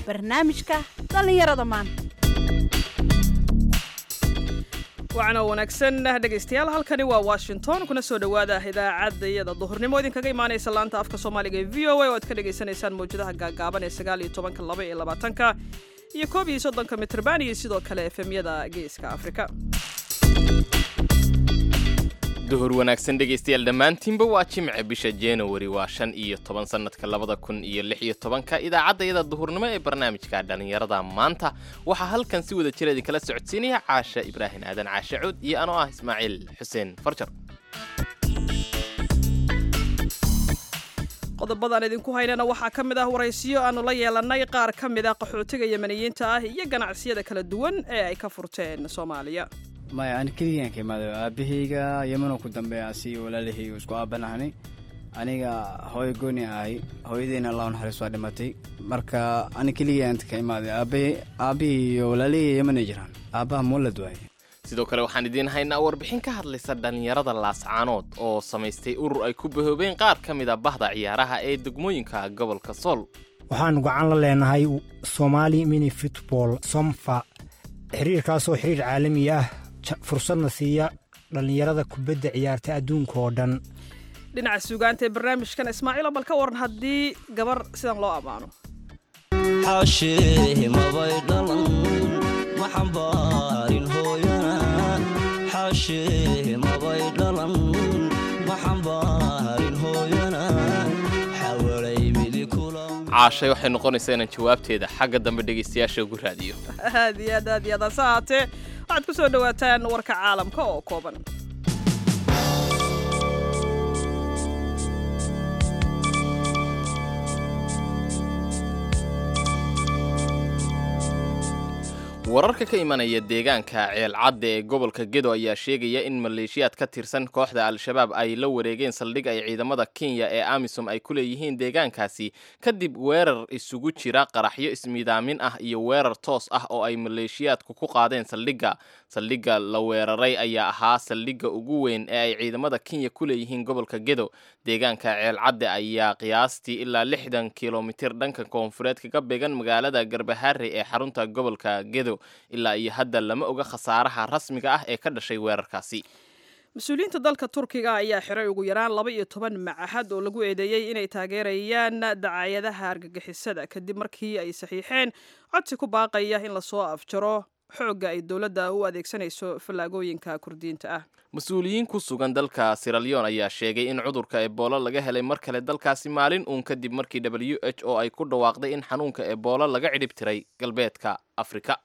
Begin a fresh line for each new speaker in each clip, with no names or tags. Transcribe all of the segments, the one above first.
barnaamijka dhallinyarada maanta
wacna wanaagsan dhegaystayaal halkani waa washington kuna soo dhowaada idaacadda iyada duhurnimo idinkaga imaanaysa laanta afka soomaaliga ee v o a oo aad ka dhagaysanaysaan mawjadaha gaagaaban ee sagaal iyo tobanka laba iyo labaatanka iyo koob iyo soddonka mitrban iyo sidoo kale efemyada geeska afrika
duhur wanaagsan dhegaystayaal dhammaantiinba waa jimce bisha januari waa shan iyo toban sannadka labada kun iyo lix iyo tobanka idaacaddayada duhurnimo ee barnaamijka dhallinyarada maanta waxaa halkan si wada jira idinkala socodsiinaya caasha ibraahim aadan caashe cuud iyo anoo ah ismaaciil xuseen farjar
qodobadaan idinku haynana waxaa ka mid ah waraysiyo aanu la yeelannay qaar ka mid ah qaxootiga yamaniyiinta ah iyo ganacsiyada kala duwan ee ay ka furteen soomaaliya
maya ani keligaan ka imaada aabahayga yamanoo ku dambeeya asi walaalahayga isku aabanahnay aniga hooyo gooni ahay hooyadeyna allah naxariis waa dhimatay marka ani keligaan ka imaaday aabahay aabahii iyo walaalahayga yamanay jiraan aabbaha muulad waaye
sidoo kale waxaan idiin haynaa warbixin ka hadlaysa dhallinyarada laascaanood oo samaystay urur ay ku bahoobeen qaar ka mid a bahda ciyaaraha ee degmooyinka gobolka sool
waxaanu gacan la leenahay somaali mini futbol somfa xiriirkaasoo xiriir caalami ah fursadna siiya dhallinyarada kubadda ciyaarta adduunka oo dhan
dhinaca suugaanta ee barnaamijkan ismaaciilo bal ka waran haddii gabar sidan loo ammaano
xaashee mabay dhalan ma xambaarin hooyana xaashee mabay dhalan ma xambaarin hooyana xawalay midi kula
caashay waxay noqonaysaa inaan jawaabteeda xagga dambe dhegaystayaasha ugu raadiyo
aad iyo aad aad iyo aad hase ahaatee waxaad ku soo dhowaataan warka caalamka oo kooban
wararka ka imanaya deegaanka ceelcadda ee gobolka gedo ayaa sheegaya in maleeshiyaad ka tirsan kooxda al-shabaab ay la wareegeen saldhig ay ciidamada kenya ee amisom ay ku leeyihiin deegaankaasi kadib weerar isugu jira qaraxyo ismiidaamin ah iyo weerar toos ah oo ay maleeshiyaadku ku qaadeen saldhigga saldhigga la weeraray ayaa ahaa saldhigga ugu weyn ee ay ciidamada kenya ku leeyihiin gobolka gedo deegaanka ceelcadde ayaa qiyaastii ilaa lixdan kilomitir dhanka koonfureed kaga beegan magaalada garbaharre ee xarunta gobolka gedo ilaa iyo hadda lama oga khasaaraha rasmiga ah ee ka dhashay weerarkaasi
mas-uuliyiinta dalka turkiga ayaa xiray ugu yaraan laba iyo toban macahad oo lagu eedeeyey inay taageerayaan dacaayadaha argagixisada kadib markii ay saxiixeen codsi ku baaqaya in lasoo afjaro xoogga ay dowladda u adeegsanayso fallaagooyinka kurdiyiinta ah
mas-uuliyiin ku sugan dalka siralyon ayaa sheegay in cudurka eboolo laga helay mar kale dalkaasi maalin uun kadib markii w h o ay ku dhawaaqday in xanuunka eboolo laga cidhib tiray galbeedka afrika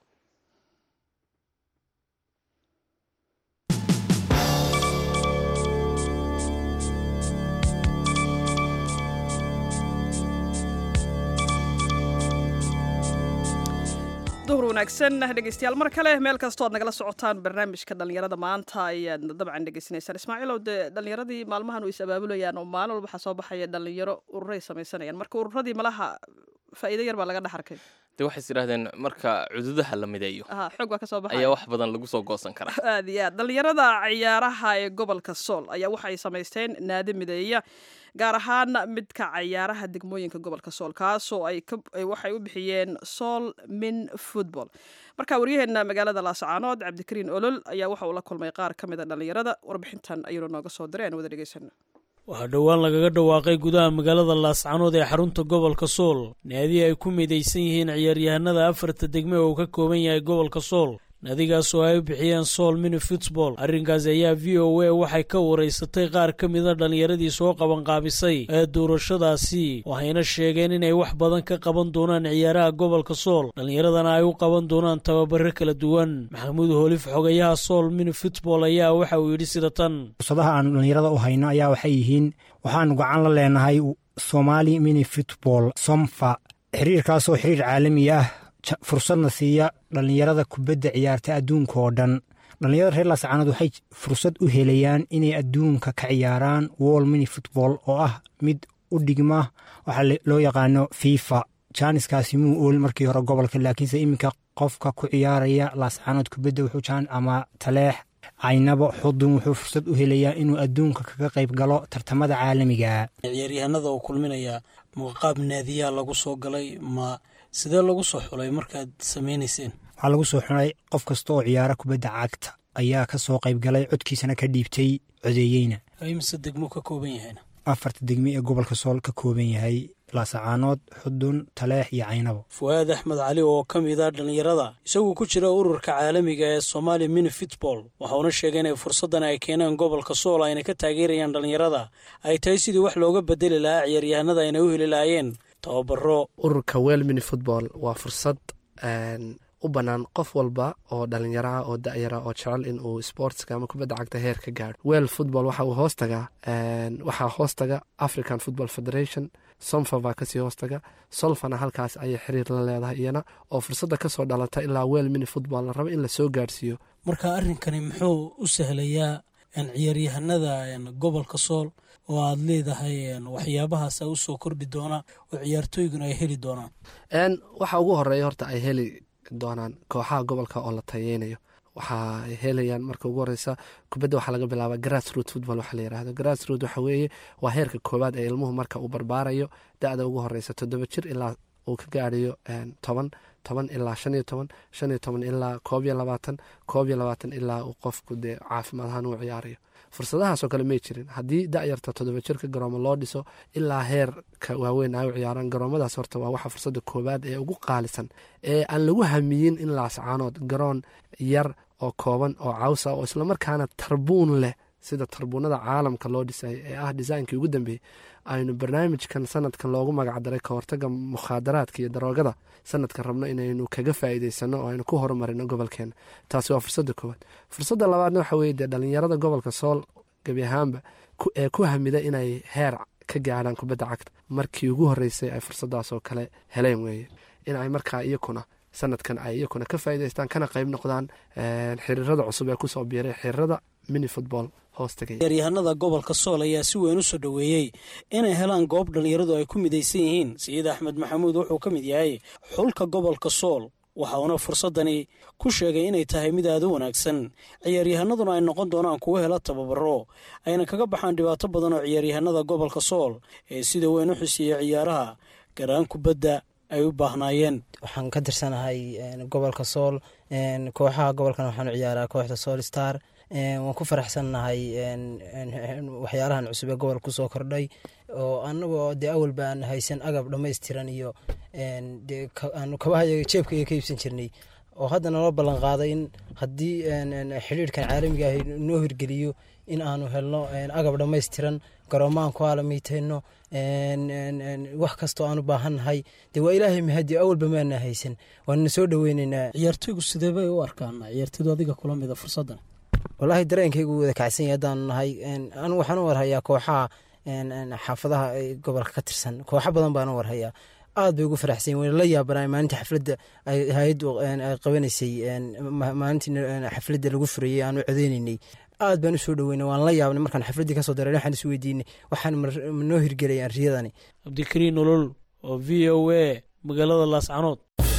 duhur wanaagsan dhegeystayaal mar kale meel kastoo ad nagala socotaan barnaamijka dhallinyarada maanta ayaad dabcan dhegeysanaysaan ismaaciilow dee dhallinyaradii maalmahan way is abaabulayaan oo maalin walba waxaa soo baxaya dhallinyaro ururay samaysanayaan marka ururadii malaha faa'iido yar baa laga dhex arkay
dee waxay is idhahdeen marka cududaha la mideeyo
aha xoog baa ka soo baxaya
ayaa wax badan lagu soo goosan karaa
aad iyo aad dhallinyarada ciyaaraha ee gobolka sool ayaa waxay samaysteen naadi mideeya gaar ahaan midka cayaaraha degmooyinka gobolka sool kaasoo ay waxay u bixiyeen sool min football marka waryaheena magaalada laascaanood cabdikariin olol ayaa waxa uu la kulmay qaar ka mida dhallinyarada warbixintan ayuuna nooga soo diray aan wada dhegeysana
waxaa dhowaan lagaga dhawaaqay gudaha magaalada laascaanood ee xarunta gobolka sool naadi ay ku midaysan yihiin ciyaaryahanada afarta degme oo uu ka kooban yahay gobolka sool naadigaas oo ay u bixiyeen sool mini futbol arrinkaasi ayaa v o a waxay ka waraysatay qaar ka mida dhallinyaradii soo qabanqaabisay ee doorashadaasi waxayna sheegeen inay wax badan ka qaban doonaan ciyaaraha gobolka sool dhallinyaradana ay u qaban doonaan tababaro kala duwan maxamuud hoolif xogayaha sool mini futbol ayaa waxa uu yidhi sida tan
fursadaha aanu dhallinyarada u hayno ayaa waxay yihiin waxaanu gacan la leenahay somaali mini futbol somfa xiriirkaasoo xiriir caalami ah fursadna siiya dhallinyarada kubadda ciyaarta adduunka oo dhan dhallinyarada reer laascaanood waxay fursad u helayaan inay adduunka ka ciyaaraan wol mini futbol oo ah mid u dhigma waxaa loo yaqaano fifa jaaniskaasi muu ool markii hore gobolka laakiinse iminka qofka ku ciyaaraya laascaanood kubadda wuxuu jaan ama taleex caynabo xudun wuxuu fursad u helayaa inuu adduunka kaga qayb galo tartamada caalamiga
ciyaaryahanada oo kulminaya ma qaab naadiyaa lagu soo galay ma sidee lagu soo xulay markaad samaynayseen
waxaa lagu soo xunay qof kasta oo ciyaara kubadda cagta ayaa ka soo qayb galay codkiisana ka dhiibtay codeeyeyna
imise degmo ka kooban yahayna
afarta degme ee gobolka sool ka kooban yahay laasacaanood xudun taleex iyo caynabo
fu'aad axmed cali oo ka mid ah dhallinyarada isagoo ku jira ururka caalamiga ee somaali mini fitball waxauna sheegay inay fursaddan ay keeneen gobolka sool ayna ka taageerayaan dhallinyarada ay tahay sidii wax looga bedeli lahaa ciyaaryahanada ayna u heli lahaayeen tababaro
ururka wel mini football waa fursad u bannaan qof walba oo dhalinyaraha oo da'yara oo jecel in uu sportska ama kubadda cagta heer ka gaadho wel football waxa uu hoos tagaa waxaa hoos taga african football federation somfa baa kasii hoos taga solfana halkaas ayay xiriir la leedahay iyana oo fursadda kasoo dhalata ilaa wel mini football la rabo in lasoo gaadhsiiyo
marka arrinkani muxuu u sahlayaa ciyaaryahanada gobolka sool oo aad leedahay waxyaabahaasa usoo kordhi doona oo ciyaartooyguna ay heli doonaan
waxa ugu horeeya horta ay heli doonaan kooxaha gobolka oo la tayeynayo waxa ay helayaan marka ugu horeysa kubadda waxaa laga bilaaba grass root football waxa la yirahdo grass root waxa weeye waa heerka koowaad ee ilmuhu marka uu barbaarayo da-da ugu horeysa toddoba jir ilaa uu ka gaadhayo toban toban ilaa shan iyo toban shan iyo toban ilaa koob iyo labaatan koob iyo labaatan ilaa uu qofku dee caafimaad ahaan uu ciyaarayo fursadahaasoo kale may jirin haddii da'yarta toddoba jirka garoomo loo dhiso ilaa heerka waaweyn ay u ciyaaraan garoomadaas horta waa waxa fursadda koowaad ee ugu qaalisan ee aan lagu hamiyin in laascaanood garoon yar oo kooban oo cawsa oo islamarkaana tarbuun leh sida tarbuunada caalamka loo dhisay ee ah disaynkii ugu dambeeyey aynu barnaamijkan sanadkan loogu magacdaray ka hortaga mukhaadaraadka iyo daroogada sanadkan rabno inaynu kaga faa'iideysano oo aynu ku horumarino gobolkeena taasi waa fursadda koowaad fursadda labaadna waxa weye dee dhalinyarada gobolka sool gebi ahaanba ee ku hamida inay heer ka gaadhaan kubadda cagta markii ugu horreysay ay fursadaas oo kale heleen weeye in ay markaa iyakuna sanadkan ay iyakuna ka faa'iideystaan kana qayb noqdaan xiriirada cusub ee kusoo biiray xiriirada mini football
ciyaaryahanada gobolka sool ayaa si weyn u soo dhoweeyey inay helaan goob dhallinyaradu ay ku midaysan yihiin sayid axmed maxamuud wuxuu ka mid yahay xulka gobolka sool waxauna fursaddani ku sheegay inay tahay mid aada u wanaagsan ciyaaryahanaduna ay noqon doonaan kuwo hela tababaro ayna kaga baxaan dhibaato badan oo ciyaaryahanada gobolka sool ee sida weyn u xusiiya ciyaaraha garaan kubadda ay u baahnaayeen
waxaan ka tirsanahay gobolka sool kooxaha gobolkan waxaanu ciyaaraa kooxda sool star waan ku faraxsannahay waxyaalahan cusub ee gobolka kusoo kordhay oo anagoo dee awal baan haysan agab dhammaystiran iyo aanu kabaha jeebka iyo ka iibsan jirnay oo hadda naloo ballan qaaday in haddii xidhiirhkan caalamiga ah noo hirgeliyo in aanu helno agab dhammaystiran garoomaan ku aalamiitayno wax kastoo aanu baahannahay dee waa ilaahay mahadi awalba maana haysan waanna soo dhoweyneynaa
ciyaartoygu sidee bay u arkaan ciyaartoydu adiga kula mida fursaddan
wallaahi dareenkaygu wada kacsan yahay haddaanu nahay anu waxaan u warhayaa kooxaha xaafadaha gobolka ka tirsan kooxo badan baan u warhayaa aad bay ugu faraxsan wayna la yaabanay maalinta xafladda ay hay-addu ay qabanaysay maalintii xafladda lagu furayey aan u codeynaynay aad baan usoo dhoweynay waan la yaabnay markaan xafladdii kasoo dareyn waxaan is weydiinay waxaan noo hirgelayaan riyadani
cabdikariin nolol oo v o a magaalada laascanood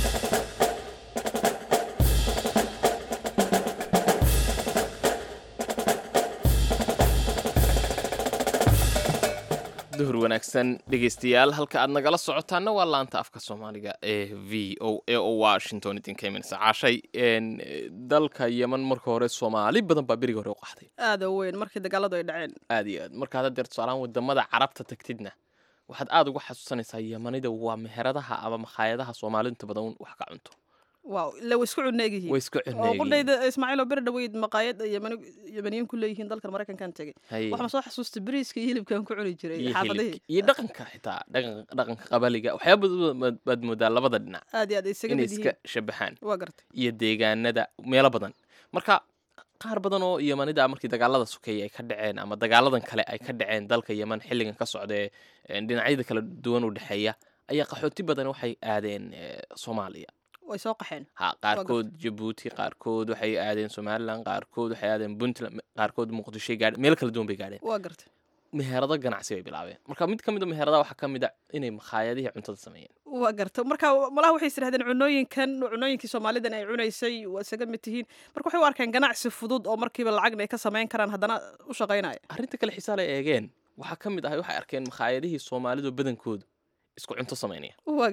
duhur wanaagsan dhegeystayaal halka aad nagala socotaana waa laanta afka soomaaliga ee v o a oo washington idinka imanaysa caashay dalka yeman marka hore soomaali badan baa beriga hore u qaxday
aada u weyn markii dagaaladu ay dhaceen
aad iyo aad markaad hadeer tusaalahaan wadamada carabta tagtidna waxaad aada uga xasuusanaysaa yemanida waa meheradaha ama makhaayadaha soomaaliinta badan wax ka cunto
waaw ila way isku cunneegyihiin
way isku
oo
cunneegiin
qudhayda ismaaciil oo beri dhaweyd maqaayad yamani- yamaniyiin ku leeyihiin dalkan maraykankan tegey
Haye.
waxaan soo xasuustay beriiska iyo hilibkan ku cuni jiray
iyo
xaafadihii
hilibka iyo dhaqanka xitaa dhaqan- dhaqanka qabaliga waxyaaba badan baad moodaa labada dhinac
aad iyo aad ay isaga
inay
mid
iska
yihiin
shabaxaan
waa gartay
iyo deegaanada meelo badan marka qaar badan oo yemanida markii dagaalada sokeeye ay ka dhaceen ama dagaaladan kale ay ka dhaceen dalka yeman xilligan ka socda ee ee dhinacyada kala duwan u dhexeeya ayaa qaxooti badan waxay aadeen ee, soomaaliya
way soo qaxeen
ha qaarkood jabuuti qaarkood waxay aadeen somalilan qaarkood waxay aadeen puntland qaarkood muqdishoy gaadheen meel kala duwan bay gaadheen
waa gartay
meherado ganacsi bay bilaabeen marka mid ka mid a meheradaha waxaa ka mid a inay makhaayadihii cuntada sameeyeen
waa garta marka malaha waxay isdhahdeen cunooyinkan cunooyinkii soomaalidan ay cunaysay waa isaga mid tihiin marka waxay u arkeen ganacsi fudud oo markiiba lacagna ay ka samayn karaan haddana u shaqaynaya
arrinta kale xiisaa la eegeen waxaa ka mid ahay waxay arkeen makhaayadihii soomaalidu badankoodu isku cunto samaynaya
waa garta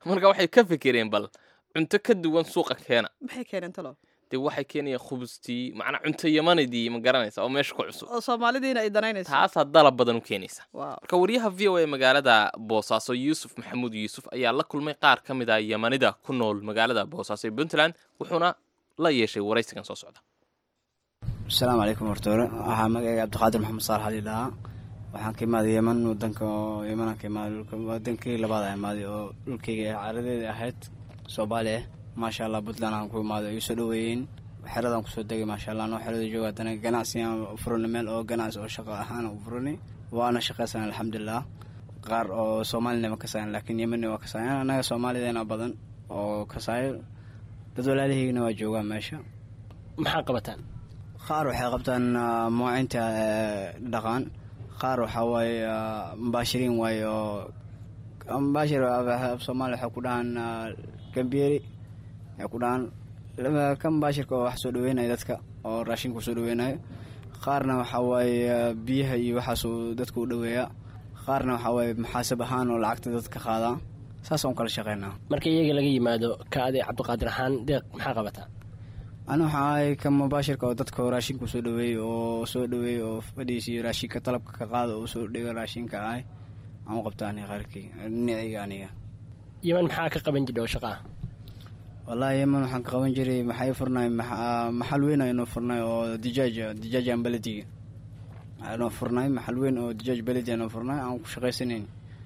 marka waxay ka fikireen bal cunto ka duwan suuqa keena
maxay keeneen talo
dee waxay keenayaan khubustii macnaa cunto yamanidii ma garanaysa oo meesha ku cusub
oo soomaalidiina ay danaynayso
taasaa dalab badan u keenaysa
waaw
marka wariyaha v o a magaalada boosaaso yuusuf maxamuud yuusuf ayaa la kulmay qaar ka mid a yamanida ku nool magaalada boosaaso ee puntland wuxuuna la yeeshay waraysigan soo socda
asalaamu calaykum hortoore waxaa magacayga cabdiqaadir maxamed saalax ali dhahaa waxaan ka imaaday yeman wadanka oo yemanaan ka imaaday dhulka wadankii labaad aan imaaday oo dhulkayga caaradeeda ahayd soomaali ah maasha allah puntland aan ku imaaday ay soo dhaweeyeen xeradaan kusoo degay maasha allah anoo xerada jooga haddana ganacsi aan furanay meel oo ganacsi oo shaqo ahaan u furanay waana shaqaysan alxamdulilah qaar oo soomaalina ma kasaayan laakiin yemanna waa kasaayan annaga soomaalideena badan oo kasaayo dad walaalihiigna waa joogaan meesha
maxaa qabataan
qaar waxay qabtaan ah, muwacinta eh, dhaqan qaar waxaa waaye ah, mubaashiriin waaye oo mubaashir ah, soomaali waxay ku dhahaan ah, gambiyeri ay ku dhahaan laba- ka mubaashirka oo wax soo dhaweynayo dadka oo raashinka usoo dhaweynayo qaarna waxaa waaye ah, biyaha iyo waxaasuu dadka u dhaweeya qaarna waxaa waaye muxaasab ahaan oo lacagta dadka qaadaa saasaan u kala shaqeynaa
marka iyaga laga yimaado ka adi cabdiqaadir ahaan deeq maxaa qabataa
ani waxaa ahay ka mubaashirka oo dadka raashinka usoo dhaweeyey oo soo dhaweeyey oo fadhiisiyo raashinka talabka ka qaada oo usoo dhiga raashinka ahay aan u qabta aniga qaarkii dhinacayga aniga
yeman maxaa ka qaban jidha oo shaqa ah
wallaahi yeman waxaan ka qaban jiray maxay furnay maxa- maxal weyn aynu furnay oo dijaaja dijaajan belediga aynu furnay maxal weyn oo dijaaj beledi aynu furnay aan ku shaqaysanayn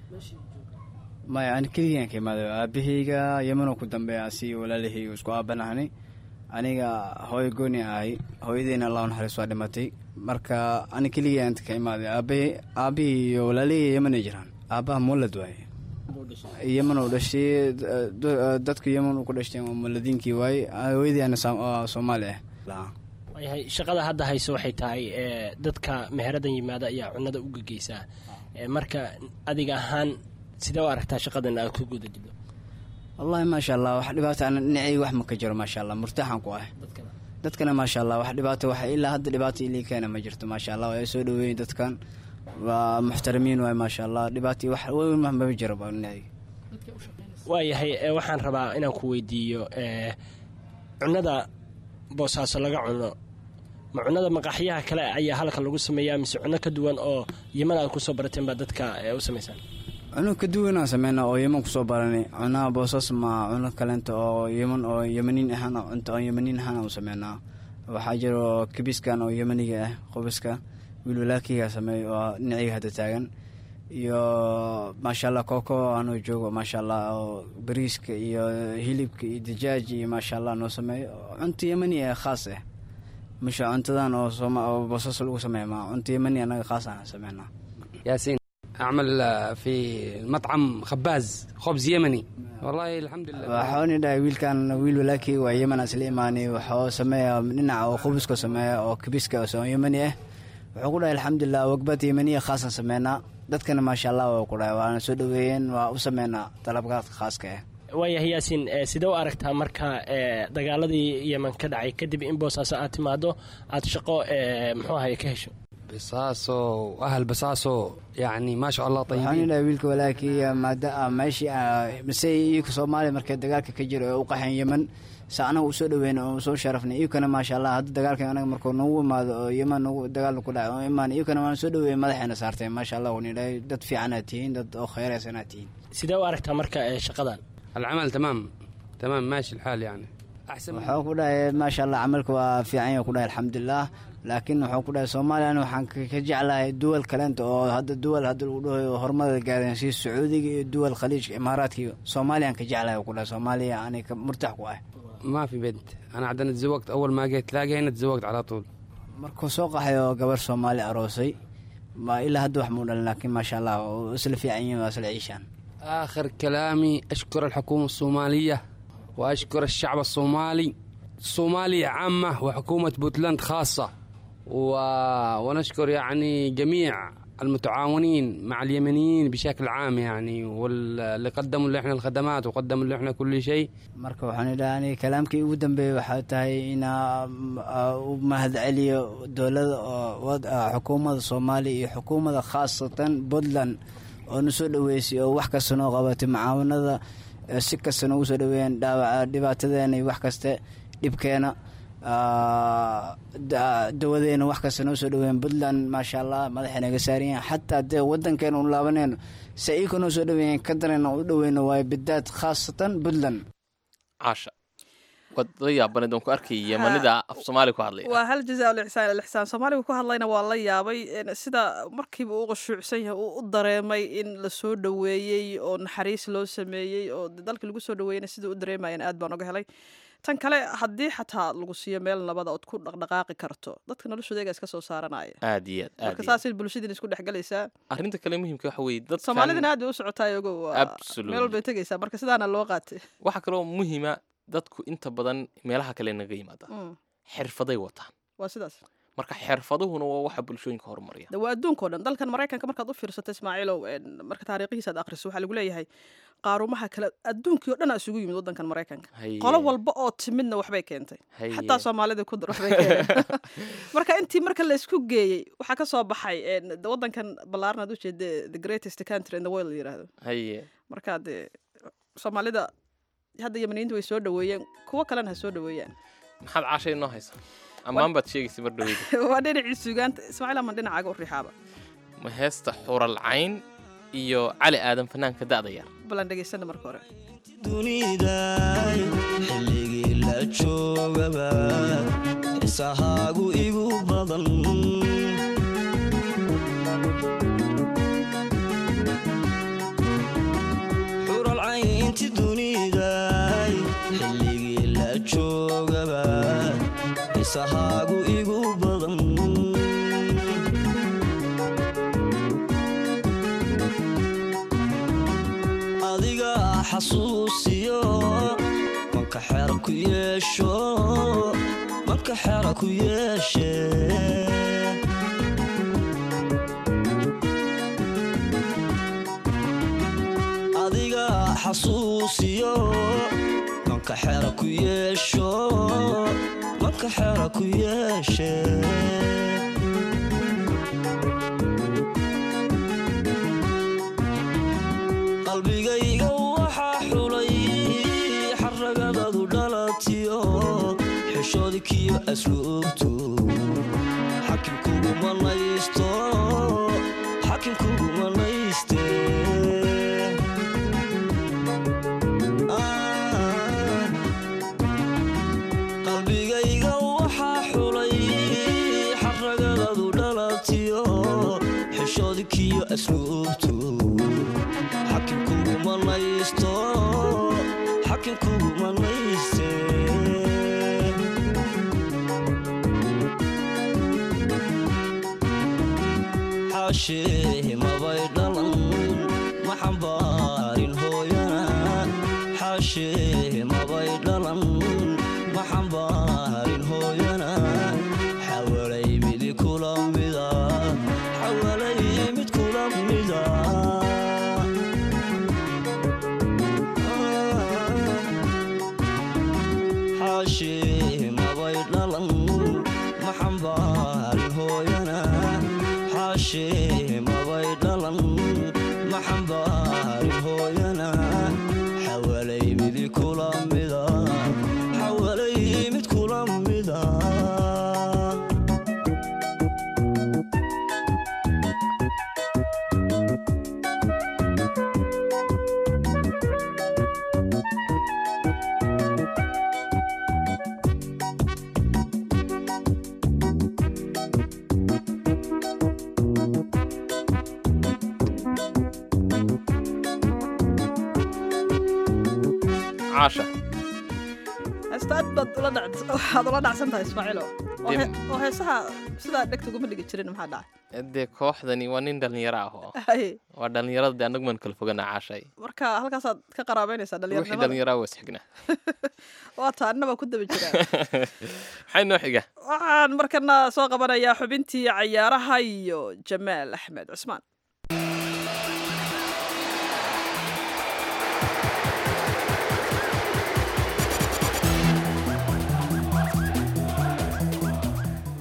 maya ani keligiiaan ka imaaday aabahayga yemanoo ku dambeeya si walaalahayga isku aabanahni aniga hooyo gooni ahay hooyadeyna allah naxariis waa dhimatay marka ani keligii aan ka imaaday aabahay aabihii iyo walaalihii yemanay jiraan aabaha muulad waaye yeman uu dhashay d- d- dadka yeman uu ku dhashtay waa muladiinkii waaye hooyadii ana Soom- oo soomaali ah
waayahay shaqada hadda hayso waxay tahay ee, dadka meheradan yimaada ayaa cunada u gegeysaa Ee, marka adiga ahaan sidee u aragtaa shaqadan aad ku guda jiro
wallaahi maasha allah wax dhibaato ana dhinacayga wax ma ka jiro maasha allah murtaaxan ku ah dadkana maasha allah wax dhibaato wax ilaa hadda dhibaato ilii keena ma jirto maasha allah waa soo dhaweeyin dadkan waa muxtaramiin waay maasha allah dhibaato wax weyn ma maba jiro ba dhinacayga
waayahay ee, waxaan rabaa inaan ku weydiiyo ee, cunada boosaaso laga cuno ma cunada maqaxyaha kale ayaa halka lagu sameeyaa mise cuno ka duwan oo yeman aad kusoo barateen baa dadka ee, u samaysaan
cuno ka duwanaan sameynaa oo yeman kusoo baranay cunaha boosas ma cuno kalenta oo yeman oo yemaniin ahaan oo cunto oo yemaniin ahaan u sameynaa waxaa jiro kibiskan oo yemaniga ah qobiska wiil walaalkeyga sameeyo oo dhinacayga hadda taagan iyo maasha allah kooko anuu joogo maasha allah oo bariiska iyo hilibka iyo dijaaj iyo maasha allah noo sameeyo cunto yemani ah khaas ah masha cuntadan oo sooma oo boosas lagu sameeya ma cunto yemani anaga khaas aan sameynaa
ياسين أعمل آه، في مطعم خباز خبز يمني والله الحمد لله
waxaani dhahay wiilkan wiil walaakii waa yeman isla imaanay waxuu sameeya dhinaca oo khubuska sameeya oo kibiska oo yemani ah wuxuu ku dhahay alxamdulilah wagbad yemaniya khaasan sameynaa dadkana maasha allah waa ku dhahay waana soo dhaweeyeen waa u sameynaa dalabkaadka khaaska ah
waayahay yaasiin ee, sidee u aragtaa marka ee, dagaaladii yeman ka dhacay kadib in boosaaso aad timaado aad shaqo ee, muxuu ahaye ka hesho
بصاصو وأهل بصاصو يعني ما شاء الله
waxaani
طيبين
dhahay wiilka walaakii maada meeshii ah, mise iyaka soomaaliya markay dagaalka ka jiro ee u qaxeen yeman se anaga usoo dhaweyn oo soo sharafnay iyakana maasha allah hadda dagaalka anaga markuu nagu imaado oo yeman nagu dagaal ku dhacay oo imaan iyakana waan soo dhaweeyey madaxeena saarteen maasha allah wani dhahay dad fiicanaad tihiin dad oo khayraysanaad tihiin
sidee u aragtaa marka ee, shaqadan
العمل تمام تمام ماشي الحال يعني أحسن من
wuxuu ku dhahay maasha allah camalka waa fiican yahay ku dhahay alxamdulilah laakiin wuxuu ku dhahay soomaaliya ani waxaan ka ka jeclahay duwal kalenta oo hadda duwal hadda lagu dhahayo horumada gaadeen sida sacuudiga iyo duwal khaliijka imaaraadka iyo soomaaliya aan ka jeclahay ku dhahay soomaaliya ani ka murtax ku ah
ما في بنت أنا عندنا تزوجت أول ما جيت تلاقي هنا تزوجت على طول
markuu soo qaxay oo gabar soomaali aroosay ma ilaa hadda wax muu dhalin laakiin maasha allah oo isla fiican yihiin waa isla ciishaan
آخر كلامي أشكر الحكومة الصومالية وأشكر الشعب الصومالي الصومالية عامة وحكومة بوتلاند خاصة و... ونشكر يعني جميع المتعاونين مع اليمنيين بشكل عام يعني واللي قدموا اللي احنا الخدمات وقدموا اللي احنا كل شيء
marka waxaan idhaha ani kalaamkii ugu dambeeyey waxaa tahay inaa mm, aa, u mahadceliyo dowlada oo wad- aa, xukuumadda soomaaliya iyo xukuumadda khaasatan puntland oo na soo dhaweysay oo wax kasta noo qabatay mucaawanada ee si kasta noogu soo dhaweeyeen dhaawaca dhibaatadeena iyo wax kaste dhibkeena Ah, da- dawadeena wax kasta noo soo dhaweeyeen puntland maasha allah madaxa naga saaran yahay xataa dee wadankeena u laabaneyno se iika noo soo dhaweeyeen ka darena u dhaweyno waayo bidaad khaasatan puntland
caasha waad la yaabaneed oon ku arkay yamanida af soomaali ku hadlaya
waa hal jazaa lixsaan ilixsaan soomaaliga ku hadlayna waa la yaabay een, sida markiiba uu qashuucsan yahay uu u dareemay in la soo dhoweeyey oo naxariis loo sameeyey oo de dalkii lagu soo dhoweeyeyna siduu u dareemayeen aad baan oga helay tan kale haddii xataa lagu siiyo meel nabada ood ku dhaqdhaqaaqi karto dadka noloshooda iyagaa iska soo saaranaya
aad iyo aad aad
marka
iyo aad.
saasay bulshadiina isku dhexgalaysaa
arrinta kale muhiimka waxa weeye dadkan
soomaalidana aad bay u socotaa ogo waa
Absolutely.
meel walbay tegaysaa marka sidaana loo qaatay
waxaa kaloo muhiima dadku inta badan meelaha kale naga yimaada
Mm,
xirfaday wataan
waa sidaas
marka xirfaduhuna waa waxa bulshooyinka horumariya
de waa adduunkao dhan dalkan maraykanka markaad u fiirsato ismaaciilow een, marka taariikhihiisa aad akhriso waxaa lagu leeyahay qaarumaha kale adduunkii oo dhan aa isugu yimid wadankan maraykanka
Haye.
qolo walba oo timidna waxbay keentay
Haye.
xataa soomaalida ku dar waxbay keeneen marka intii marka la isku geeyey waxaa ka soo baxay een, de wadankan ballaaran aad ujeeda the greatest country in the world la yidhaahdo
haye
marka dee soomaalida hadda yamaniyiinta way soo dhoweeyeen kuwo kalena ha soo dhoweeyaan
maxaad caasha inoo haysa ammaan baad sheegaysa mar dhaweyda
waa dhinacii suugaanta ismaaciil aman dhinacaaga u riixaaba
ma heesta xural cayn iyo cali aadan fanaanka da'da yar
balan dhegaysana marka hore
duniday xilligii la joogaba isahaagu igu badan xural caynti duniday xilligii la joogaba isahaagu igu badan adiga xasuusiyo manka xera ku yeesho manka xera ku yeeshe adiga xasuusiyo manka xera ku yeesho manka xera ku yeeshe qalbigayga waxaa xulay xaragadadu dhalatiyo xishoodkiyo asluubtu xakimkuguma naysto xakimkuguma nayste Ah, qalbigayga waxaa xulay xaragadadu dhalatiyo xishoodkiyo asluubtu xakimkuguma naysto xakimkuguma nayste xaashee mabay dhalan ma xambaarin hooyana xaashee mabay dhalan ma xambaarin hooyana xawalay midi kula mida xawalay mid kula mida xaashee mabay dhalan ma xambaarin hooyana xaashee mabay dhalan ma xambaarin hooyana xawalay midi kula mida xawalay mid kula mida
caasha
heesta aad baad ula dhac- waxaad ula dhacsan tahay ismaaciilo oo
Dee-
he- oo heesaha sidaa dhegta uguma dhigi jirin maxaa dhacay
dee kooxdani waa nin dhallinyaro ah oo
Haye,
waa dhallinyarada dee annagu maan kala fogana caashay
marka halkaasaad ka qaraabeynaysaa
wixii
dhalinyaronimada
dhallinyaraa waa isxignaa
waa taa annaba ku daba jiraa
maxay noo xiga
waxaan markana soo qabanayaa xubintii cayaaraha iyo jamaal axmed cusmaan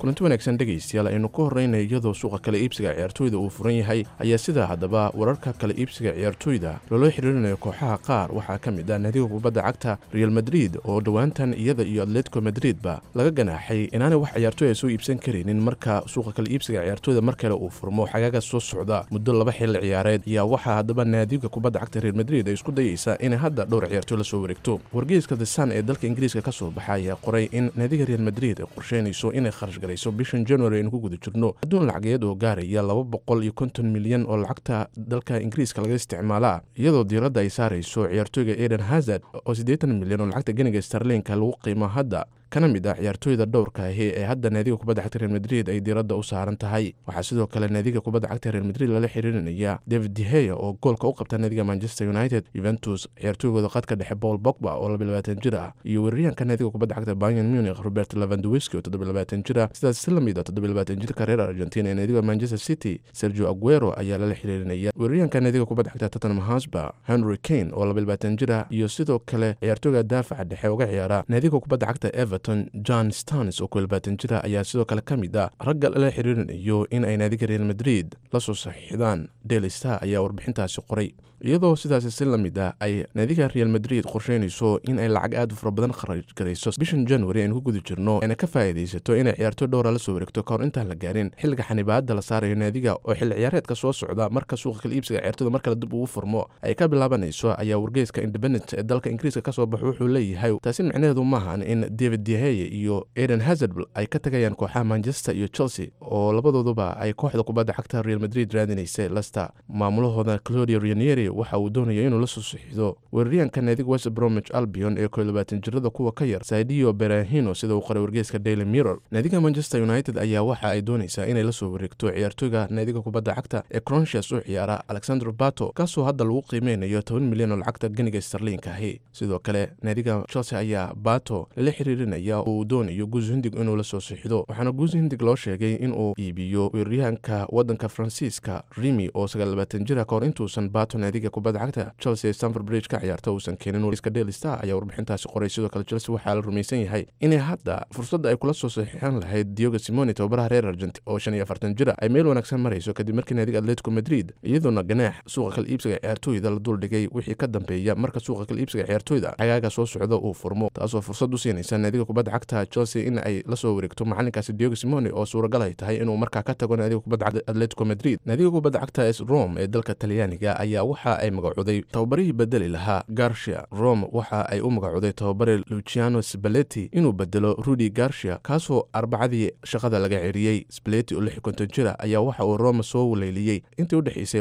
kulanti wanaagsan dhegaystayaal aynu ku horrayna iyadoo suuqa kale iibsiga ciyaartooyda uu furan yahay ayaa sidaa haddaba wararka kale iibsiga ciyaartooyda loola xiriirinayo kooxaha qaar waxaa ka mid ah naadiga kubadda cagta real madrid oo dhowaantan iyada iyo atletico madridba laga ganaaxay inaanay wax ciyaartooy ay soo iibsan karaynin marka suuqa kale iibsiga ciyaartooyda mar kale uu furmo xagaaga soo socda muddo laba xilli ciyaareed ayaa waxaa haddaba naadiga kubadda cagta real madrid ay isku dayeysaa inay hadda dhowr ciyaartooy la soo wareegto wargeyska the sun ee dalka ingiriiska ka soo baxa ayaa qoray in naadiga real madrid ay qorsheynayso inay kharash garayso bishan january aynu ku guda jirno adduun lacageed oo gaaraya laba boqol iyo konton milyan oo lacagta dalka ingiriiska laga isticmaalaa iyadoo diiradda ay saarayso ciyaartooyga eden hazard oo siddeetan milyan oo lacagta ganiga starlinka lagu qiimo hadda kana mid ah ciyaartooyda dhowrka ahi ee hadda naadiga kubadda cagta real madrid ay diiradda u saaran tahay waxaa sidoo kale naadiga kubadda cagta real madrid lala xiriirinaya david deheya oo goolka u qabta naadiga manchester united juventus ciyaartooygooda qadka dhexe paul bogba oo labayabaatan jir ah iyo weeraryahanka naadiga kubadda cagta bayern munich robert levandowiski oo toddobayabaatan jir ah sidaas si lamid a toddobayabaatan jirka reer argentina ee naadiga manchester city sergio aguero ayaa lala xiriirinaya weeraryahanka naadiga kubadda cagta tottenham hosba henry kane oo labayabaatan jir ah iyo sidoo kale ciyaartooyga daafaca dhexe uga ciyaara naadiga kubadda cagta everton john stanis oo kuelbaatan jira ayaa sidoo kale ka mid ah ragga lala xiriirinayo in ay naadiga real madrid la soo saxiixdaan daily star ayaa warbixintaasi qoray iyadoo sidaasi si la mid ah ay naadiga real madrid qorsheynayso in ay lacag aad u fara badan kharaj garayso bishan january aynu ku guda jirno ayna ka faa'iidaysato inay ciyaartooy dhowra la soo wareegto kahor intaan la gaarin xilliga xanibaadda la saarayo naadiga oo xilli ciyaareedka soo socda marka suuqa kala iibsiga ciyaartooyda mar kale dib ugu furmo ay ka bilaabanayso ayaa wargeyska independent ee dalka ingiriiska ka soo baxo wuxuu leeyahay taasi micnaheedu maahan in david deheye iyo eden hazard ay ka tagayaan kooxaha manchester iyo chelsea oo labadooduba ay kooxda kubadda cagta real madrid raadinaysay lester maamulahooda claudia ranieri waxa uu doonaya inuu la soo sixido weeraryahanka naadiga west bromwich albion ee koolabaatan jirada kuwa ka yar saidio berahino sida uu qoray wargeyska daily mirror naadiga manchester united ayaa waxa ay doonaysaa inay la soo wareegto ciyaartooyga naadiga kubadda cagta ee cronsias u ciyaara alexander bato kaasoo hadda lagu qiimeynayo toban milyan oo lacagta ganiga starliinka ahi sidoo kale naadiga chelsea ayaa bato lala xiriirinaya oo uu doonayo guus hindig inuu la soo sixido waxaana guus hindig loo sheegay inuu iibiyo weeraryahanka waddanka faransiiska rimi oo sagaallabaatan jira kahor intuusan bato naadiga kubadda cagta chelsea stanford bridge ka ciyaarta uusan keenin wargeyska daily star ayaa warbixintaasi qoray sidoo kale chelsea waxaa la rumaysan yahay inay hadda fursadda ay kula soo saxiixan lahayd diogo simoni tababaraha reer argenti oo shan iyo afartan jira ay meel wanaagsan marayso kadib markii naadiga atletico madrid iyadoona ganaax suuqa kala iibsiga ciyaartooyda la duldhigay wixii ka dambeeya marka suuqa kala iibsiga ciyaartooyda cagaaga soo socda uu furmo taasoo fursad u siinaysa naadiga kubadda cagta chelsea in ay la soo wareegto macalinkaasi diogo simoni oo suuragal ay tahay inuu markaa ka tago naadiga kubadda cagta atletico madrid naadiga kubadda cagta s rome ee dalka talyaaniga ayaa waxa ay magacooday tababarihii bedeli lahaa garshia rome waxa ay u magacooday tababare luciano spaleti inuu bedelo rudi garshia kaasoo arbacadii shaqada laga ceriyey spaleti oo lix konton jira ayaa waxa uu rome soo waleeliyey intii u dhexeysay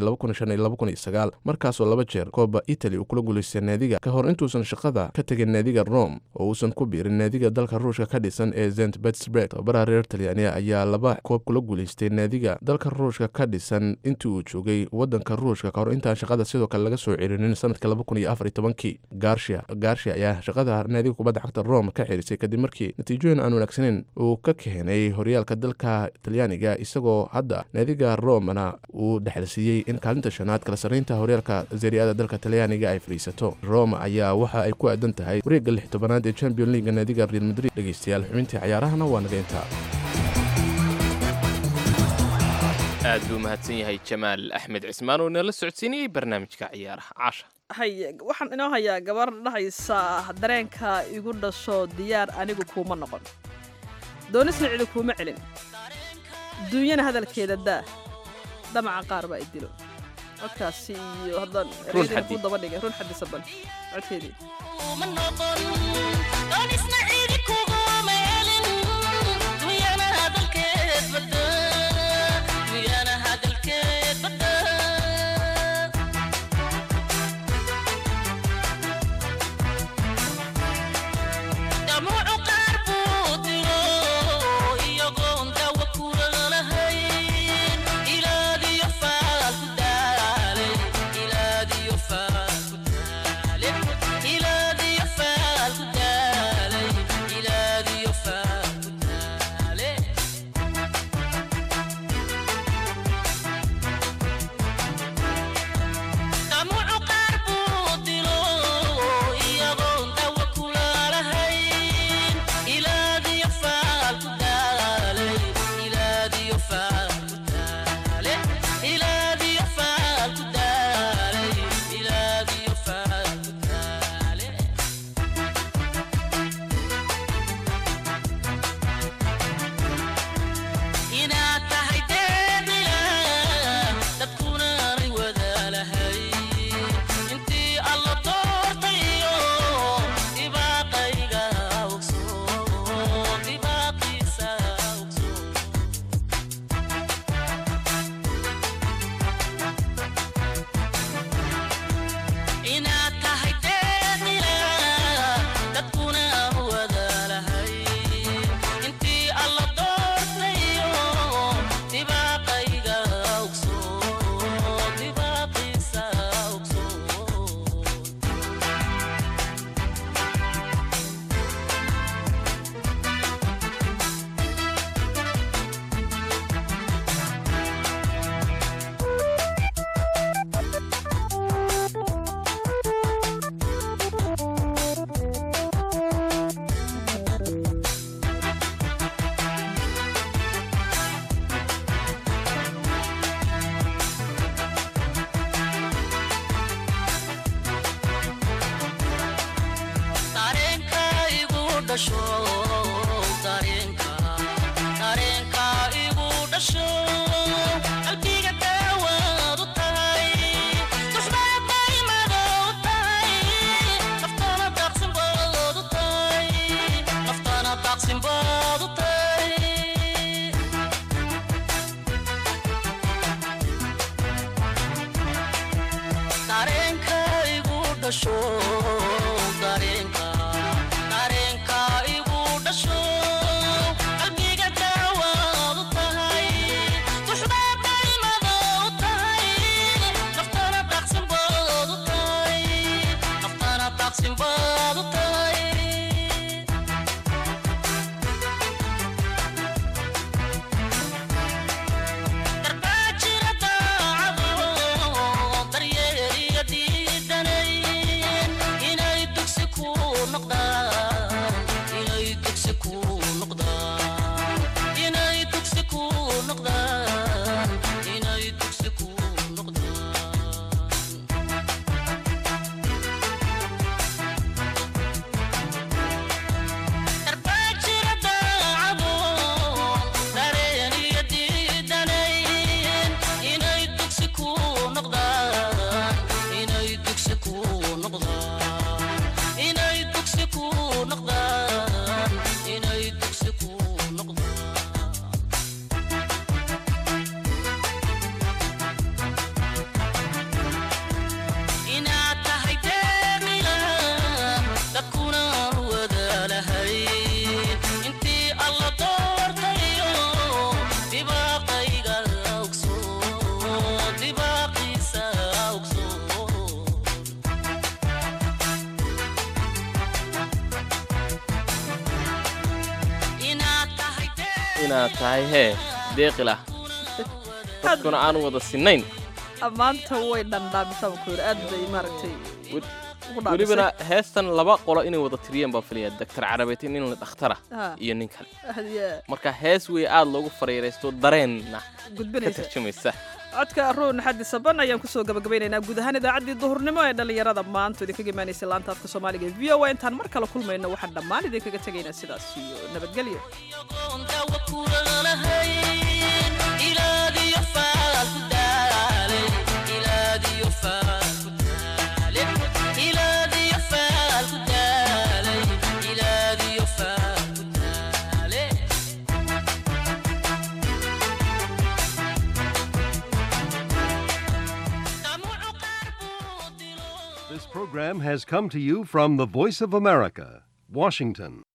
markaasoo laba jeer kooba italy uu kula guulaystay naadiga ka hor intuusan shaqada ka tegin naadiga rome oo uusan ku biirin naadiga dalka ruushka ka dhisan ee zent betsburg tababaraha reer talyaaniya ayaa laba koob kula guulaystay naadiga dalka ruushka ka dhisan intii uu joogay wadanka ruushka kahor intaan shaqada sidoo kale laga soo celinin sanadka kii garshia garshia ayaa shaqada naadiga kubadda cagta rome ka xirisay kadib markii natiijooyin aan wanaagsaneyn uu ka keenay horyaalka dalka talyaaniga isagoo hadda naadiga romena uu dhexalsiiyey in kaalinta shanaad kala sarreynta horyaalka seriada dalka talyaaniga ay fadhiisato rome ayaa waxa ay ku aadan tahay wareegga lix tobanaad ee champion leaga naadiga real madrid dhegeystayaal xubintii cayaarahana waa naga intaa
aad buu mahadsan yahay jamaal axmed cismaan oo inala socodsiinayey barnaamijka ciyaaraha caasha
hay waxaan inoo hayaa gabar dhahaysa dareenka igu dhasho diyaar anigu kuuma noqon doonisna cidi kuuma celin duunyana hadalkeeda daa damaca qaar baa i dilo codkaasi iyo haddaan ereyadina ku daba dhigay run xaddi saban codkeedii
Ilaa
dhasho dareenka dareenka igu dhasho qalbiga daawaad u tahay duxbaa daymada u tahay naftana daaqsin baad u tahay naftana daaqsin baad u tahay dareenka igu dhasho dareenka dareenka igu dhasho qalbiga daawaad u tahay duxbaa daymada u tahay naftana daaqsin baad u tahay naftana daaqsin baad u tahay darbaa jira daacado daryeeliya diidanayn inay dugsi ku noqdaan inay dugsi ku noqdaan inay dugsi ku noqdaan inay dugsi ku noqdaan darbaa jira daacado dareeniya diidanayn inay dugsi ku noqdaan inay dugsi ku noqdaan inay dugsi ku noqdaan inay dugsi ku noqdaan inaad tahay deeqila dadkuna aan wadaalahayn intii alla doortayo dibaaqayga ogso dibaaqiisa ogso inaad tahay
inaad tahay hee deeqilah dadkuna aan wada sinnayn
ammaanta way dhandhaamisaa ku yidhi aad bay maaragtay ugu dhaamisay.
welibana heestan laba qolo inay wada tiriyeen baan filaya doctor carabeetin nin la dhakhtara
Ha.
iyo nin kale
Hadiye,
marka hees wey aad loogu fariiraysto dareenna ka
gudbinaysa
tarjumaysa
codka ruun xaddi saban ayaan kusoo gabagabaynaynaa guud ahaan idaacaddii duhurnimo ee dhallinyarada maanta idinkaga imaanaysa laanta afka soomaaliga ee v o a intaan mar kale kulmayno waxaan dhammaan idinkaga tegaynaa sidaas iyo nabadgelyo
dawa kulalahayn ilaadiyo faal ku daale ilaadiyo faal ku daale ilaadiyo faal ku daale ilaadiyo faal ku daale
This program has come to you from the Voice of America, Washington.